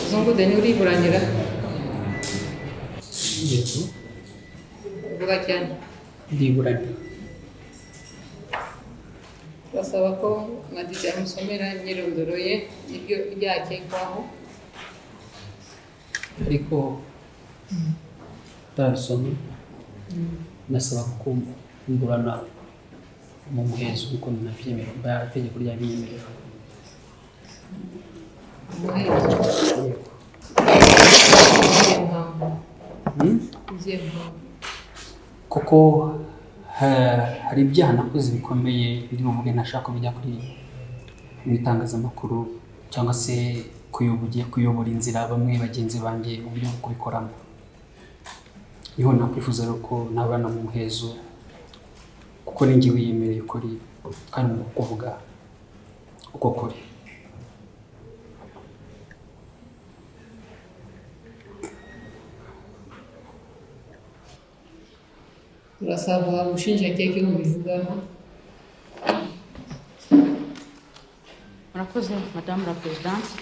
Zonguldak uriburanira yego vuga cyane ndiburana basaba ko madide amusomera imyirondoro ye n'ibyo byakekwaho ariko utarasoma nasaba kumburana mu muhezo kuko nabyemerewe itegeko ryabinyemerera umuhezo yego izihe mpamvu Hmm? izihe mpamvu kuko ha- hari ibyaha nakoze bikomeye biri buvuge ntashaka bijya kuri mu itangazamakuru cyangwa se kuyoboye kuyobora inzira bamwe bagenzi banjye uburyo bwo kubikoramo niho nakwifuza rero ko nabana mu muhezo kuko ninjye wiyemereye ukuri kandi mu kuvuga uko kuri turasaba ubushinjacyaha ibihumbi bizaho murakoze madamu la perezidansi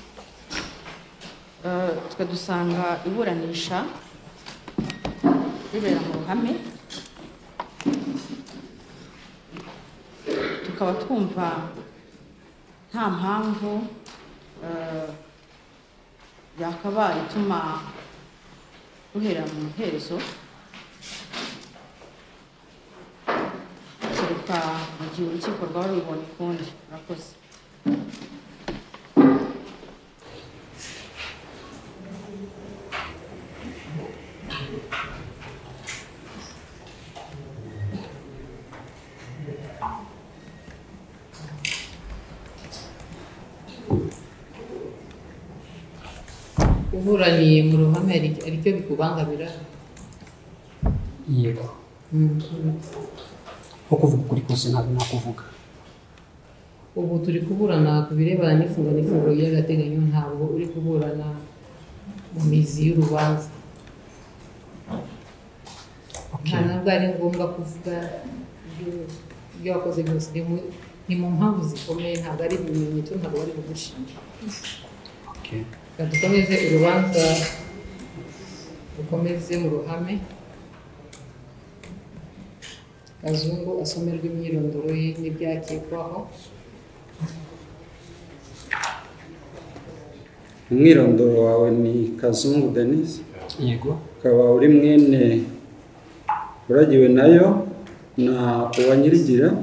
Eh, twe dusanga iburanisha ribera mu ruhame tukaba twumva nta mpamvu eh, yakabaye ituma ruhera mu muhezo kereka mu gihe urukiko rwaba rubibonye ukundi murakoze uburaniye mu ruhame hari hari icyo bikubangamira yego nko kuvuga ukuri kose ntabwo nakuvuga ubu turi kuburana ku birebana n'ifunga n'ifungo ry'agateganyo ntabwo uri kuburana mu mizi y'urubanza nta nabwo ari ngombwa kuvuga ibyo- ibyo wakoze byose ni mu- ni mu mpamvu zikomeye ntabwo ari ibimenyetso ntabwo bari bugushinja Okay. reka dukomeze urubanza dukomeze mu ruhame kazungu asomerwa imyirondoro ye n'ibyakekwaho umwirondoro wawe ni kazungu denise yego ukaba uri mwene uragiwe nayo na uwanyirigira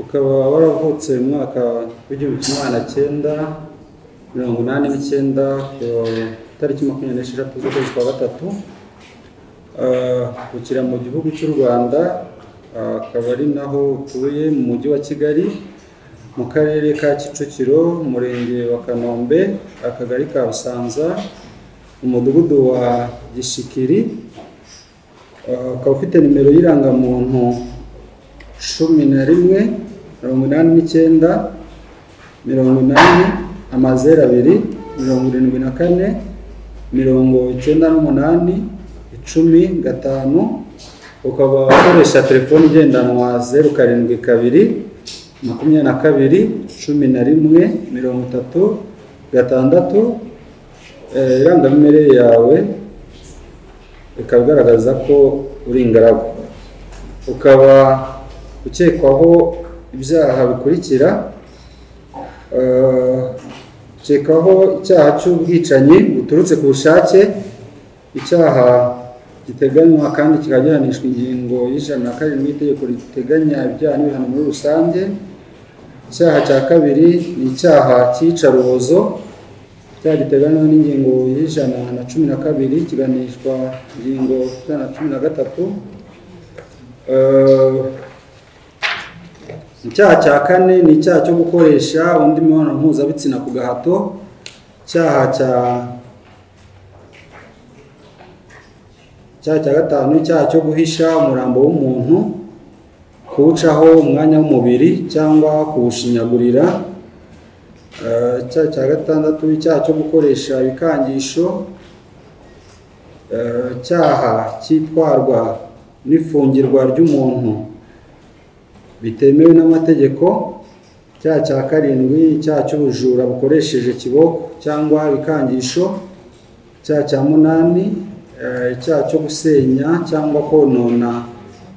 ukaba waravutse mu mwaka w'igihumbi kimwe magana cyenda mirongo inani n'icyenda ku itariki makumyabiri n'esheshatu z'ukwezi kwa gatatu Ah, ukira mu gihugu cy'u rwanda ah, akaba ari naho utuye mu mujyi wa kigali mu karere ka kicukiro umurenge wa kanombe akagari ka busanza umudugudu wa gishikiri Uh, ukaba ufite nimero y'irangamuntu cumi na rimwe mirongo inani n'icyenda mirongo inani amazeru abiri mirongo irindwi na kane mirongo icyenda n'umunani icumi gatanu ukaba ukoresha telefoni igendanwa zeru karindwi kabiri makumyabiri na kabiri cumi na rimwe mirongo itatu gatandatu Eh, irangamimerere yawe ikaba igaragaza ko uri ingaragu ukaba ukekwaho ibyaha bikurikira eh, ukekwaho icyaha cy'ubwicanyi buturutse ku bushake icyaha giteganywa kandi kikaba gihanishwa ingingo y'ijana na karindwi y'itegeko riteganya ibyaha n'ibihano muri rusange icyaha cya kabiri ni icyaha cy'iyicarubozo icyaha giteganywa n'ingingo y'ijana na cumi na kabiri kiganishwa ingingo ijana na cumi na gatatu Eh, icyaha cya kane ni icyaha cyo gukoresha undi mibonano mpuzabitsina ku gahato icyaha cya icyaha cya gatanu icyaha cyo guhisha umurambo w'umuntu kuwucaho umwanya w'umubiri cyangwa kuwushinyagurira Eh, icyaha cya gatandatu icyaha cyo gukoresha ibikangisho Eh, icyaha cyitwarwa n'ifungirwa ry'umuntu bitemewe n'amategeko icyaha cya karindwi icyaha cy'ubujura bukoresheje ikiboko cyangwa ibikangisho icyaha cya munani eh, icyaha cyo gusenya cyangwa konona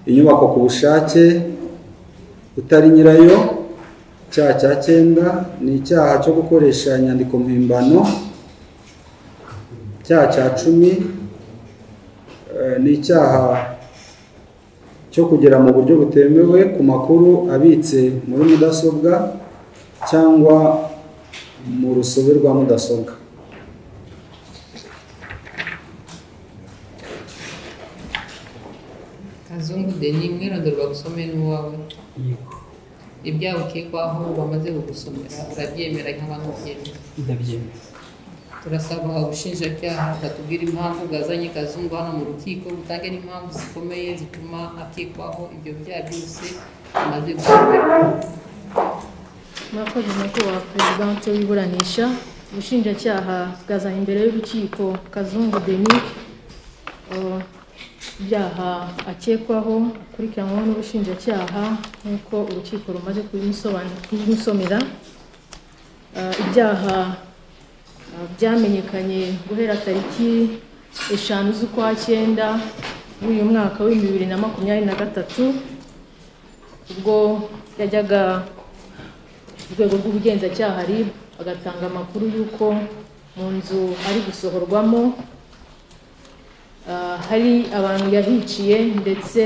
inyubako ku bushake utari nyirayo icyaha cya cyenda ni icyaha cyo gukoresha inyandiko mpimbano icyaha cya cumi eh, ni icyaha cyo kugera mu buryo butemewe ku makuru abitse muri mudasobwa cyangwa mu rusobe rwa mudasobwa kazungu de ni umwirondoro bagusomera n'uwawe yego ibyaha ukekwaho bamaze kugusomera urabyemera cyangwa ntubyemera ndabyemera turasaba ubushinjacyaha bwatubwira impamvu bwazanye kazungu hano mu rukiko butange n'impamvu zikomeye zituma akekwaho ibyo byaha byose amaze gusomera murakoze nyakubahwa perezida w'insi w'iburanisha ubushinjacyaha bwazanye imbere y'urukiko kazungu denis eh, ibyaha akekwaho akurikiranyweho n'ubushinjacyaha nk'uko urukiko rumaze kubimusobanura- kubimusomera Eh, ibyaha eh, byamenyekanye guhera tariki eshanu z'ukwa cyenda w'uyu mwaka w'ibihumbi bibiri na makumyabiri na gatatu ubwo yajyaga urwego rw'ubugenzacyaha RIB agatanga amakuru y'uko mu nzu ari gusohorwamo ah, hari abantu yahiciye ndetse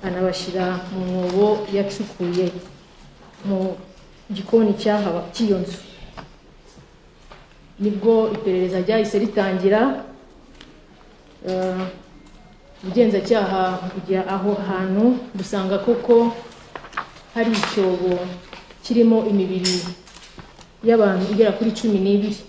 anabashyira mu mwobo yacukuye mu gikoni cyahaba cy'iyo nzu nibwo iperereza ryahise ritangira ah, ubugenzacyaha bujya aho hantu busanga koko hari icyobo kirimo imibiri y'abantu igera kuri cumi n'ibiri